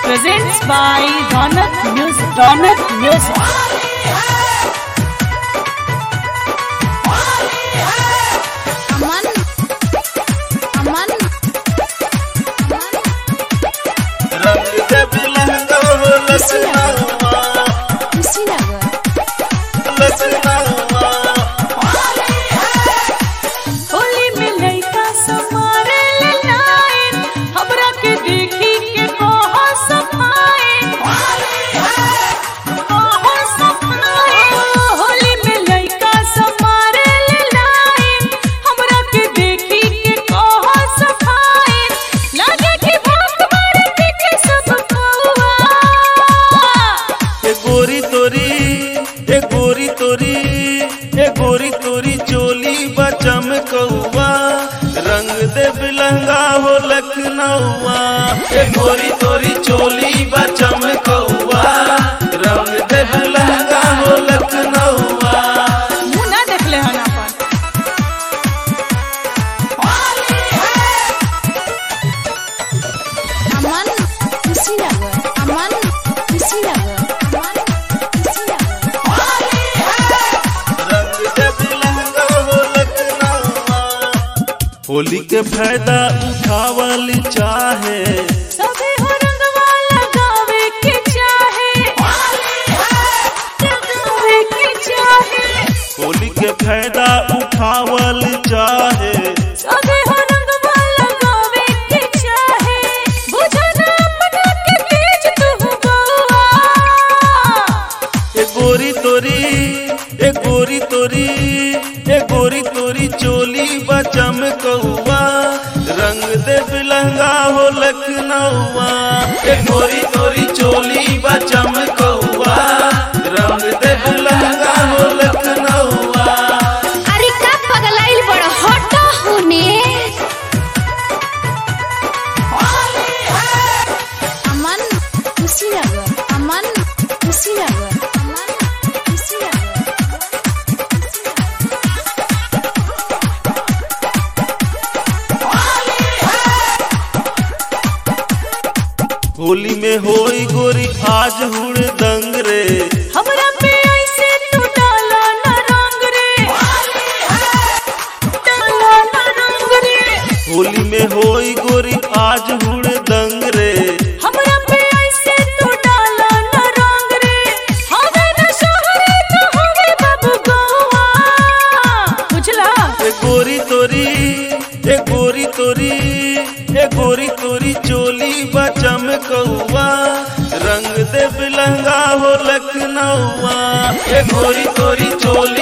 presents by Ronak Music. Ronak Music. अमन अमन रंग जब लहंगा हो लसनावा खुशी लगे लसनावा होली में लइका समारे ले लाइन हमरा के देखी के कहो सफाइन कहो सफाइन होली में लइका समारे ले लाइन हमरा के देखी के कहो सफाइन लगे कि भूख मारे पीके सब कौआ ए गोरी तोरी ए गोरी तोरी ए गोरी तोरी चोली बचम कौआ रंग दे बिलंगा हो लखनऊआ ए गोरी तोरी चोली बचम कौआ रंग दे बिलंगा हो लखनऊआ मुंह ना देखले हन अपन अमन खुशी लगे अमन खुशी लगे अमन खुशी लगे रंग दे बिलंगा हो लखनऊआ होली के फायदा उठावल चाहे सभी हो रंगवा लगावे के चाहे लगावे के चाहे होली के फायदा उठावल चाहे सभी हो रंगवा लगावे के चाहे बुझा ना अपना के तेज तू बउआ ए गोरी तोरी ए गोरी तोरी ए गोरी तोरी चोली बचम कौआ रंग दे बिलंगा हो लखनऊआ ए गोरी तोरी चोली बचम कौआ रंग दे बिलंगा हो लखनऊआ अरे का पगलाइल बड़ हटा होने अमन खुशी लगे अमन खुशी लगे अमन खुशी लगे होली में होई गोरी आज हुड़ दंग रे हमरा पे ऐसे तू डाला ना रंग रे डाला ना रंग रे होली में होई गोरी आज हुड़ दंग रे हमरा पे ऐसे तू डाला ना रंग रे हवे ना शहरे तो हवे बाबू गोवा बुझला ए गोरी तोरी ए गोरी तोरी ए गोरी तोरी चोली बचम कौआ रंग दे बिलंगा हो लखनऊआ ए गोरी तोरी चोली